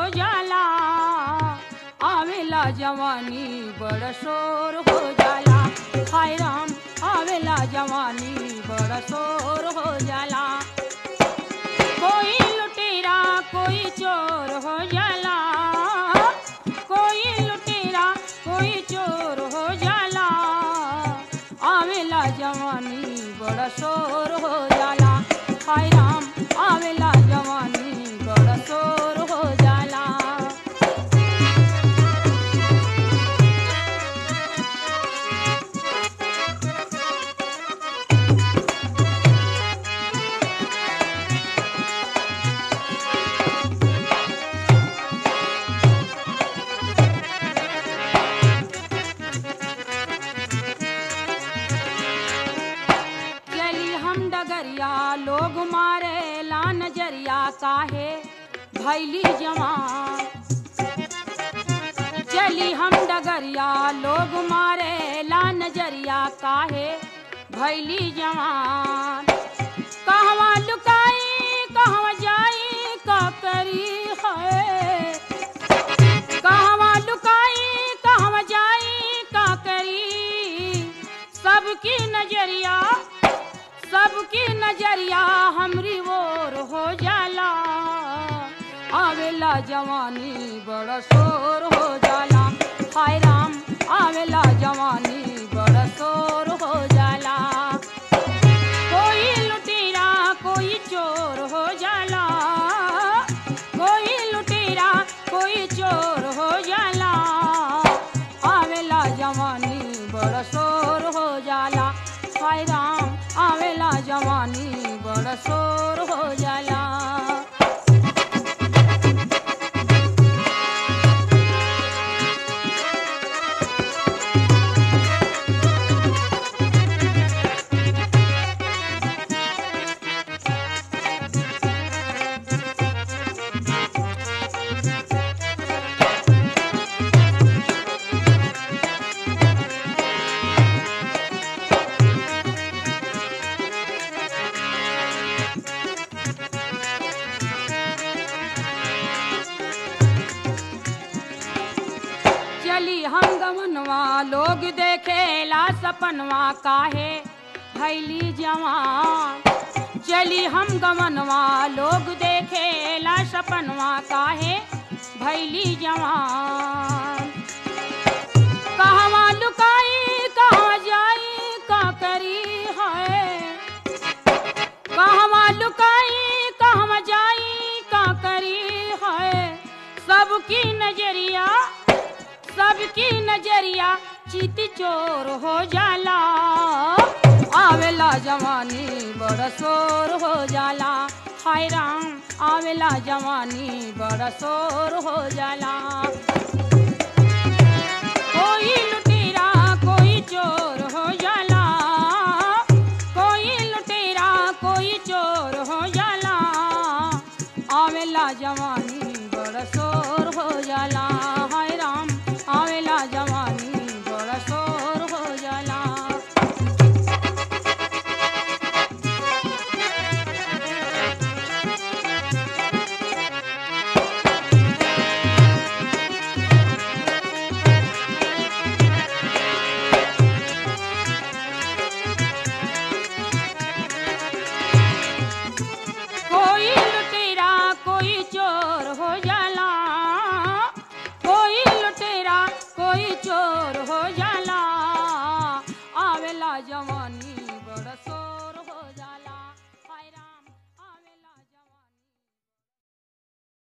जाला आवेला जवानी बड़ शोर हो जाला हाय राम आवेला जवानी बड़ शोर हो जाला कोई लुटेरा कोई चोर हो जाला कोई लुटेरा कोई चोर हो जाला आवेला जवानी बड़ा शोर हो जाला हाय राम आवेला जवानी बड़ा शोर हो जाला चली हम डगरिया लोग मारे ला नजरिया काहे भैली जवान चली हम डगरिया लोग मारे ला नजरिया काहे भैली जवान कहवा लुकाई कहवा जाई का करी है कहवा लुकाई कहवा जाई का करी सबकी नजरिया सबकी नजरिया हमरी ओर हो जाला आवेला जवानी बड़ा शोर हो जाला हाय राम आवेला जवानी बड़ा शोर हो जाला कोई लुटेरा कोई चोर हो जाला कोई लुटेरा कोई चोर हो जाला आवेला जवानी बड़ शोर हो जाला हाय राम आवेला जवानी बड़ शोर हो जाला चली हम गमनवा लोग देखेला सपनवा काहे भैली जवान चली हम गमनवा लोग देखेला सपनवा काहे भैली जवान कहवा लुकाई कहाँ जाई का करी है कहवा लुकाई कहवा जाई का करी है सबकी नजरिया सबकी नजरिया चित चोर हो जाला आवेला जवानी बड़ा शोर हो जाला हाय राम आवेला जवानी बड़ा शोर हो जाला कोई लुटेरा कोई चोर हो जाला कोई लुटेरा कोई चोर हो जाला आवेला जवानी बड़ा शोर हो जाला हाय राम आवेला जवानी बड़ा शोर हो जाला कोई लुटेरा कोई चोर हो जाला कोई लुटेरा कोई चोर